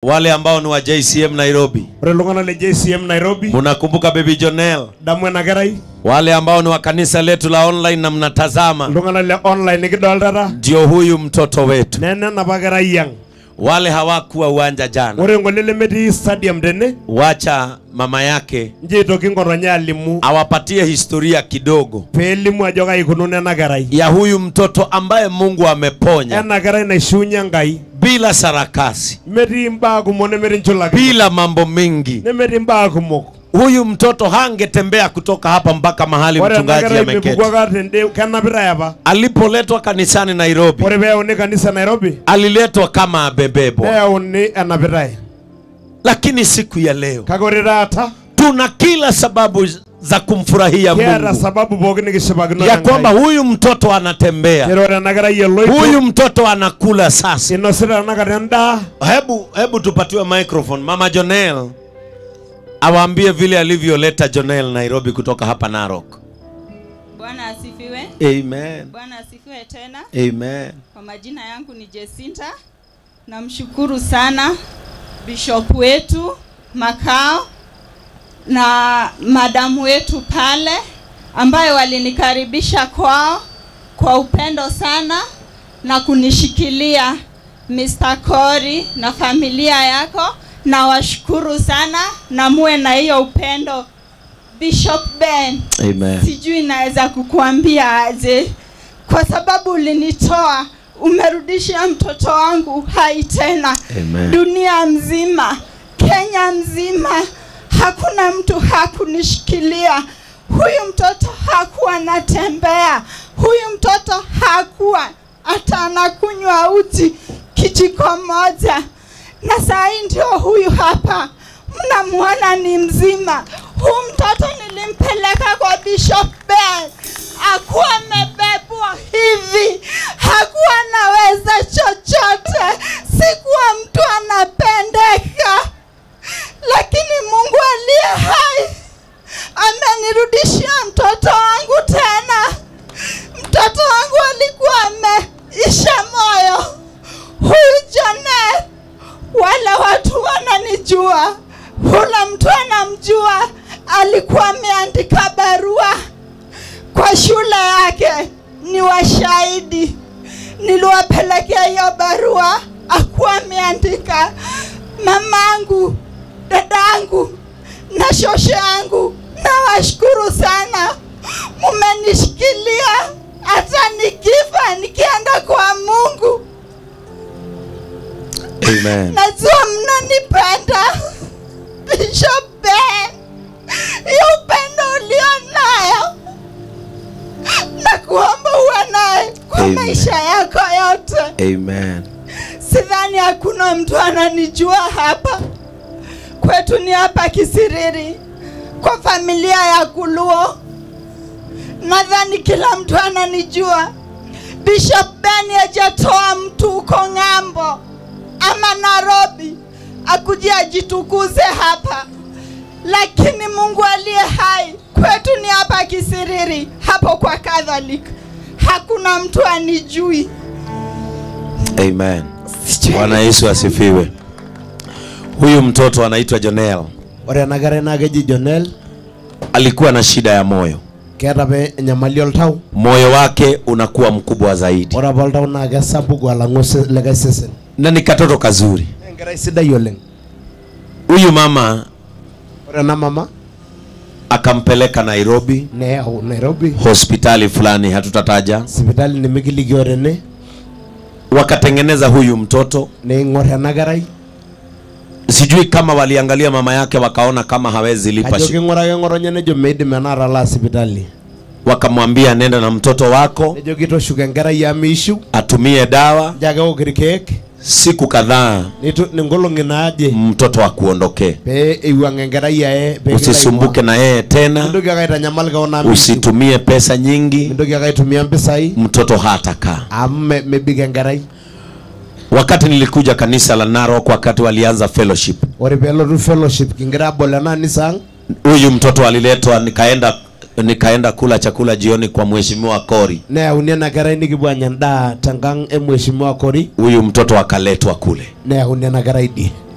wale ambao ni wa JCM Nairobi, ore iltung'anak le JCM Nairobi munakumbuka baby Jonel, damu ena kerai wale ambao ni wa kanisa letu la online na mnatazama, iltung'anak le online nikidoltata ndio huyu mtoto wetu. nena enapa kerai yang Wale hawakuwa uwanja jana, ore ngole lemetii stadium tene wacha mama yake nji aitoki ng'otonye alimu awapatie historia kidogo peelimu ajo kai ikununo ena kerai ya huyu mtoto ambaye Mungu ameponya ena kerai naishiunye Enkai bila sarakasi, metii mbaa kumok nemetii nchulaki bila mambo mingi. nemetii mbaa kumok Huyu mtoto hangetembea kutoka hapa mpaka mahali ore ena mchungaji kerai ameketi. mepuku ake tende kenapitai apa Alipoletwa kanisani Nairobi, ore peeyauni kanisa Nairobi aliletwa kama abebebwa, neyauni enapitai lakini siku ya leo kake ore taata tuna kila sababu za kumfurahia kiata Mungu sababu pookin nikishipakino ya kwamba huyu mtoto anatembea, ore ore ena kerai eloito huyu mtoto anakula sasa. inosita tenakata endaa Hebu hebu tupatiwe microphone mama Jonel awaambie vile alivyoleta Jonel Nairobi kutoka hapa Narok. Bwana asifiwe. Amen. Bwana asifiwe tena. Amen. Kwa majina yangu ni Jesinta. Namshukuru sana bishop wetu Makao na madamu wetu pale ambayo walinikaribisha kwao kwa upendo sana na kunishikilia Mr. Cory na familia yako. Nawashukuru sana na muwe na hiyo upendo Bishop Ben Amen. sijui naweza kukuambia aje, kwa sababu ulinitoa, umerudishia mtoto wangu hai tena. Amen. Dunia mzima, Kenya mzima, hakuna mtu hakunishikilia. Huyu mtoto hakuwa anatembea, huyu mtoto hakuwa hata anakunywa uji kijiko moja, na saa hii ndio huyu hapa mnamwona ni mzima. Huyu mtoto nilimpeleka kwa Bishop Ben, hakuwa amebebwa hivi, hakuwa anaweza chochote, sikuwa mtu anapendeka, lakini Mungu aliye hai amenirudishia mtoto wangu tena. Mtoto wangu alikuwa ameisha moyo. Huyu Janet, wale watu wananijua, hula mtu anamjua, alikuwa ameandika barua kwa shule yake, ni washahidi. Niliwapelekea hiyo barua, akuwa ameandika mamangu, dadangu na shosho yangu, nawashukuru sana, mumenishikilia hata nikifa nikienda kwa Mungu. Amen. Najua mnanipenda Bishop Ben, hiyo upendo ulio nayo na kuomba uwe naye kwa Amen. maisha yako yote. Amen. Sidhani hakuna mtu ananijua hapa kwetu, ni hapa Kisiriri kwa familia ya Kuluo. Nadhani kila mtu ananijua. Bishop Ben hajatoa mtu huko ng'ambo ama Nairobi akuje ajitukuze hapa, lakini Mungu aliye hai kwetu ni hapa Kisiriri, hapo kwa Catholic. Hakuna mtu anijui. Amen. Sijui. Bwana Yesu asifiwe. Huyu mtoto anaitwa Jonel. ore ena kerai naa keji Jonel Alikuwa na shida ya moyo. keeta apa enyamali oltau Moyo wake unakuwa mkubwa zaidi. ore apa oltau naa kesapuk alang'u ose- likae sesen Na ni katoto kazuri. Naa enkerai sidai oleng Huyu mama ore ena mama akampeleka Nairobi neyau Nairobi hospitali fulani hatutataja. sipitali nimikilikio tene Wakatengeneza huyu mtoto. neing'or ena kerai Sijui kama waliangalia mama yake wakaona kama hawezi lipa ajo shi. king'uraki ng'otonye nejo meidim ena atalaa sipitali Wakamwambia nenda na mtoto wako nejo kitoshuko enkerai amu meishiu atumie dawa njo ake eok irkeek siku kadhaa nitu ningolong'i naaje mtoto akuondokee. pee eiwuang' enkerai ae pee Usisumbuke na yeye tena, mintoki ake aitanyamal keon amu meishiu. usitumie pesa nyingi, mintoki ake aitumia mpisai mtoto hatakaa. amu me- mebik enkerai Wakati nilikuja kanisa la Narok, wakati walianza fellowship, ore peelotu fellowship kingira abol ena anisa ang huyu mtoto aliletwa, nikaenda nikaenda kula chakula jioni kwa mheshimiwa Kori. neyauni ena kerai nikipuo anya endaa tenkang' e mheshimiwa Kori Huyu mtoto akaletwa kule, neyauni ena kerai die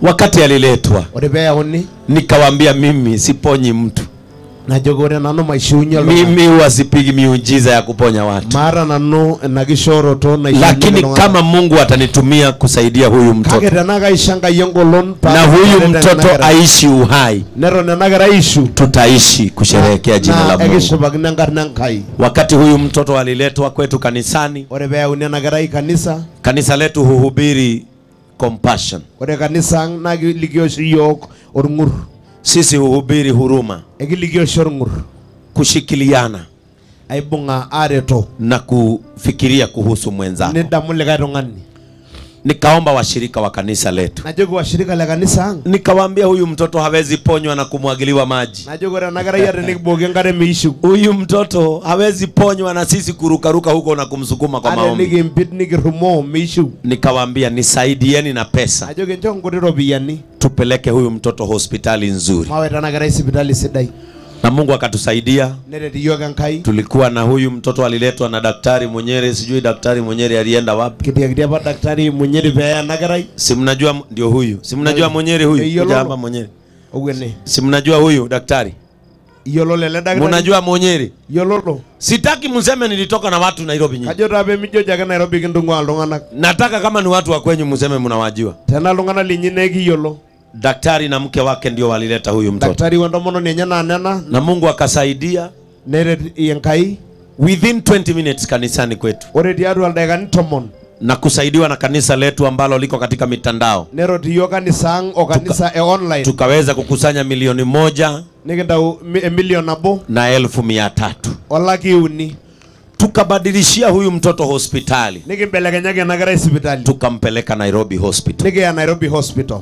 wakati aliletwa ore peyauni nikawaambia mimi siponyi mtu najoki ore nanu maishiunye oltung'ani mimi huwa sipigi miujiza ya kuponya watu maata nanu ina kishooroto naishiunye lakini iltung'anak. kama mungu atanitumia kusaidia huyu kake mtoto tenaa kaisho enkai engolon paa na huyu karet ena mtoto kerai. aishi uhai neton ena kerai ishu tutaishi kusherehekea jina la na mungu ekishipakino enkarna enkai wakati huyu mtoto aliletwa kwetu kanisani ore peyauni ena kerai kanisa kanisa letu huhubiri compassion ore kanisa ang naa kilikio oshi yiok orng'ur sisi huhubiri huruma ekilikio oshi orng'ur kushikiliana aibung'a areto na kufikiria kuhusu mwenzako nidamu likae tung'ani nikaomba washirika wa kanisa letu najoki washirika le kanisa ang nikawaambia huyu mtoto hawezi ponywa na kumwagiliwa maji najoki ore ena kerai ate nikibukoki enkare meishiu huyu mtoto hawezi ponywa na sisi kurukaruka huko na kumsukuma kwa ate maombi nikimpit nikirumoo meishiu nikawaambia nisaidieni na pesa najoki ncho nkuti ropiyiani tupeleke huyu mtoto hospitali nzuri maweta ena kerai sipitali sidai na mungu akatusaidia neret iyiok enkai tulikuwa na huyu mtoto aliletwa na daktari mwenyere sijui daktari mwenyere alienda wapi kitiakiti apa daktari munyeri peeya ena kerai si mnajua ndio huyu si mnajua mwenyere huyu Eyiolo. kuja hapa mwenyere owuene si mnajua huyu daktari iyiololo ele daktari mnajua mwenyere iyiololo sitaki mseme nilitoka na watu nairobi nyinyi kajo taa pemijoji ake nairobi kintung'ua iltung'anak nataka kama ni watu wa kwenyu mseme mnawajua tenaa iltung'anak linyi naa ekiyiolo daktari na mke wake ndio walileta huyu mtoto daktari wentomononi enye naa nena na mungu akasaidia neret enkai within 20 minutes kanisani kwetu ore tiatua ildaikani tomon na kusaidiwa na kanisa letu ambalo liko katika mitandao nerot iyiok kanisa ang o kanisa e online tukaweza kukusanya milioni moja nikintau mi- emilion nabo na elfu mia tatu olaki uni tukabadilishia huyu mtoto hospitali nikimbelekenyaki ena kerai sipitali tukampeleka nairobi hospital nikiya nairobi hospital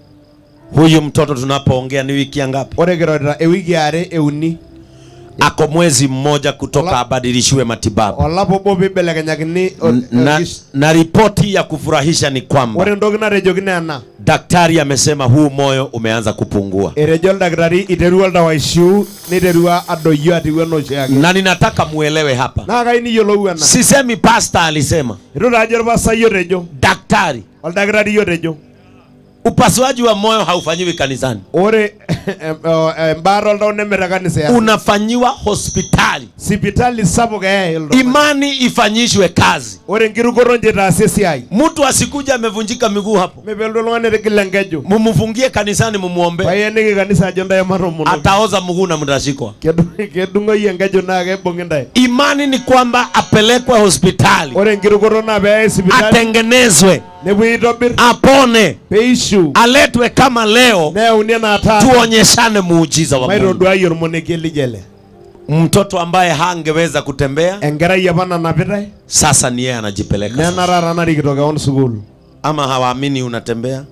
huyu mtoto tunapoongea ni wiki ya ngapi ore kirorita ewiki are euni ako mwezi mmoja kutoka Ola- abadilishiwe matibabu olapa obo piibelekenyakini o- N- na, orkis- na ripoti ya kufurahisha ni kwamba ore entoki natejokini ena daktari amesema huu moyo umeanza kupungua etejo oldakitari iterua oldawa aishiu niterua adoyio atiu enoshiake na ninataka muelewe hapa naa kai niyiolou ena sisemi pasta alisema itu taajo orpasai otejo daktari oldakitari otejo upasuaji wa moyo haufanyiwi kanisani ore em- o- embaata oltau neme te kanisa ya unafanyiwa hospitali sipitali sapuk eyai iltung'anak. imani ifanyishwe kazi ore enkirukoto nje itaasi esiai mtu asikuja amevunjika miguu hapo mepelotu oltung'ani etigila enkeju mumufungie kanisani mumuombe paiyeniki kanisa ajo ntae matomono ataoza mguu na mtashikwa Kedu- kedung'oyie enkeju naa keibung'i ntae imani ni kwamba apelekwe hospitali ore enkirukoto naa peeyai sipitali atengenezwe nepuoi aitobirr apone peishiu aletwe kama leo neyauni enaa taata tuonyeshane muujiza wa Mungu. maitoduayie ormonekie lijo ele mtoto ambaye hangeweza kutembea enkerai apa nanapitae sasa ni yeye anajipeleka nena sasa. taata narikito kewon sukuul ama hawaamini unatembea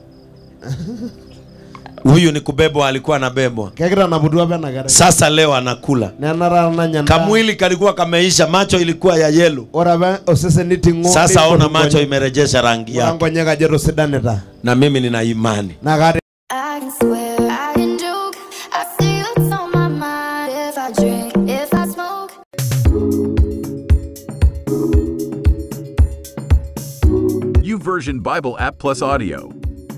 huyu ni kubebwa alikuwa anabebwa kekitanaputua apa ena kerai sasa leo anakula nena taata nanya endaa. kamwili kalikuwa kameisha macho ilikuwa ya yelo ore apa osesen niting'o sasa ona neipotu macho nkonyek. imerejesha rangi ore yake nkonyek ajo etosidanita na mimi nina imani naa kaata I can swear, I can joke. I see what's on my mind. If I drink, if I smoke. YouVersion Bible app plus audio.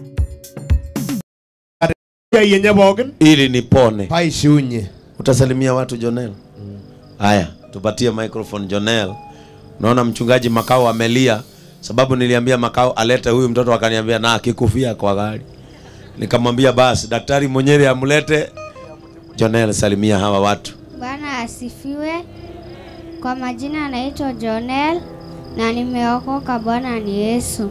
esiai enye pookin ili nipone paishiunye utasalimia watu jonel haya tupatie microphone jonel naona mchungaji makao amelia sababu niliambia makao alete huyu mtoto akaniambia na akikufia kwa gari nikamwambia basi daktari mwenyere amlete jonel salimia hawa watu Bwana asifiwe. Kwa majina naitwa Jonel na nimeokoka. Bwana ni Yesu.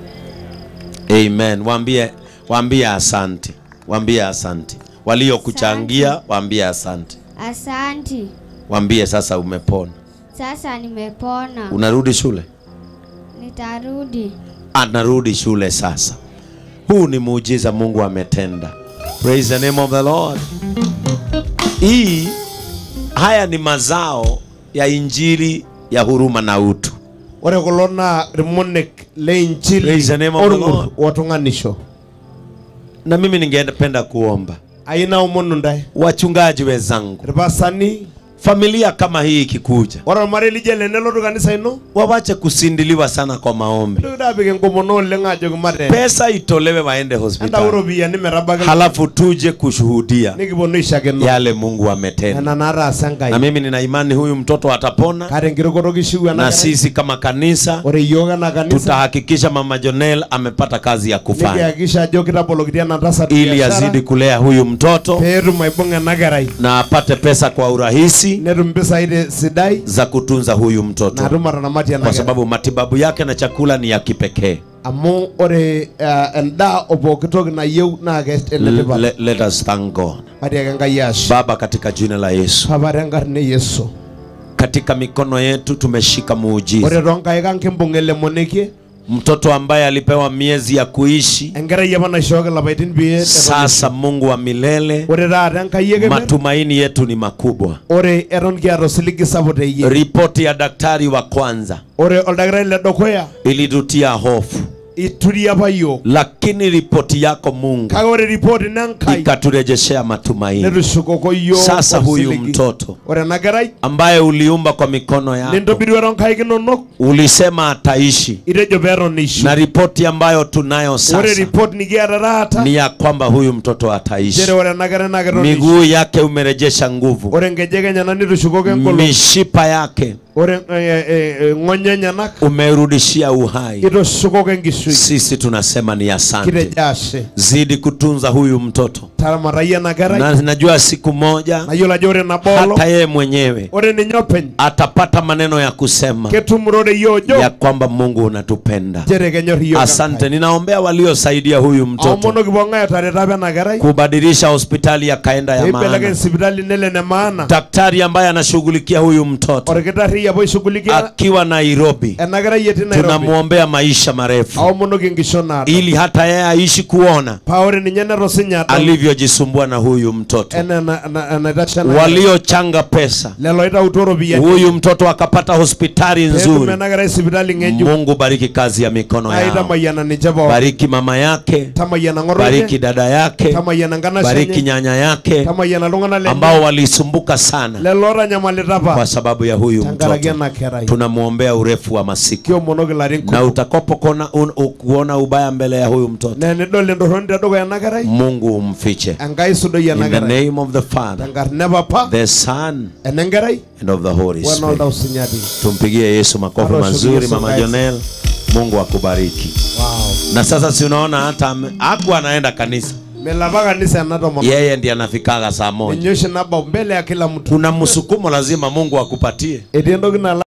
amen waambie waambie asante waambie asante waliokuchangia waambie asante Asanti. waambie sasa umepona Sasa nimepona. unarudi shule Nitarudi. anarudi shule sasa huu ni muujiza mungu ametenda praise the name of the lord hii haya ni mazao ya injili ya huruma na utu ore kulo naa irmonek le inchili Praise the name of the orng'ur Lord. wotung'anisho na mimi ningependa kuomba ayieu naomonu ntae wachungaji wenzangu irpasani familia kama hii ikikuja ore ormarei lijo ele nelotu kanisa ino wawache kusindiliwa sana kwa maombi ntoki daapik enkomono oleng ajoki mate pesa itolewe waende entau hospitali iropiyiani metabaki halafu tuje kushuhudia nikiponu aishakino yale mungu ametenda nena naataasa na enkai mimi nina imani huyu mtoto atapona kaata enkirukoto kishiu ena na kerai. sisi kama kanisa ore iyiok ena kanisa tutahakikisha mama jonel amepata kazi ya kufanya nikihakikisha ajo kitabolokitia ena tasat ili biashara azidi kulea huyu mtoto peetum aibung'a ena kerai na apate pesa kwa urahisi netum mpisai te- sidai za kutunza huyu mtoto natum atanamatie ena kwa kerai sababu matibabu yake na chakula ni ya kipekee amu ore uh, endaa o pooki toki nayieu naa enetipat let, let us thank god atiaki enkai ashe baba katika jina la yesu papa tenkarna e yesu katika mikono yetu tumeshika muujiza ore toonkaik ang kimbung ele monekie mtoto ambaye alipewa miezi ya kuishi enkerai apa naishooki lapaitin pee eton sasa mungu wa milele ore taata enkai ekeper matumaini yetu ni makubwa ore eton kiata osiligi sapuk teyie ripoti ya daktari wa kwanza ore oldakitari le dukuya ilitutia hofu ituri apa yiok lakini ripoti yako mungu kake ore ripoti nenkai ikaturejeshea matumaini netushukoko yiok sasa huyu osiligi. mtoto ore ena kerai ambaye uliumba kwa mikono yako nintobirua toonkaik inonok ulisema ataishi itejo peeton ishu na ripoti ambayo tunayo ore sasa ripoti nikiata taata ni ya kwamba huyu mtoto ataishi nchere ore ena kerai naa keton ishu miguu yake umerejesha nguvu ore nkejek enyenak nitushukoki enkolong mishipa yake ore eh, eh, eh, ng'onyo enyenak umerudishia uhai itushukoko enkishui sisi tunasema ni asante kitejo ashe zidi kutunza huyu mtoto taramatayie ena kerai na najua siku moja nayiolo ajo ore nabolo hata yeye mwenyewe ore ninye openy atapata maneno ya kusema ketum rore yie ojo ya kwamba mungu unatupenda nchere kenyor iyiok asante ninaombea waliosaidia huyu mtoto aomonoki pong'ae otareta apa ena kerai kubadilisha hospitali akaenda ya peibelekeny maana sipitali nele ne maana daktari ambaye anashughulikia huyu mtoto orkitarri apa oishughulikia akiwa nairobi ena kerai etii nairobi tunamwombea maisha marefu aomonoki enkishon naado ili hata yeye aishi kuona paa ore ninye netosinya adol alivyojisumbua na huyu mtoto enaa ena- ena- enaitasha ena kerai. waliochanga pesa lelo oitautuo ropiyiani huyu mtoto akapata hospitali peetum nzuri ena kerai sipitali ng'ejuk mungu bariki kazi ya mikono yao aitamayiana ninche pookin bariki mama yake tamayiana bariki ng'otonye dada yake tamayiana nkanashe bariki enye nyanya yake tamayiana iltung'anak lenye ambao walisumbuka sana lelo otanyamalita kwa apa sababu ya huyu tenkaraki mtoto ena kerai tunamwombea urefu wa masiku kiomonoki larin na kumok utakapokona un- u- kuona ubaya mbele ya huyu mtoto na enidol entorroni tedukuya ena kerai mungu umfiche enkai sudoi ena in the kerai name of the father tenkarna papa the son enenkerai and of the holy wenolta spirit usinyati tumpigie yesu makofi Arosho mazuri Yesu mama Christ. jonel mungu akubariki wow. na sasa si unaona hata ame- hakuwa anaenda kanisa melapa kanisa ena tomono yeye ndiye anafikaga saa moja ninye oshi nabau mbele ya kila mtu kuna msukumo lazima mungu akupatie etii entoki nala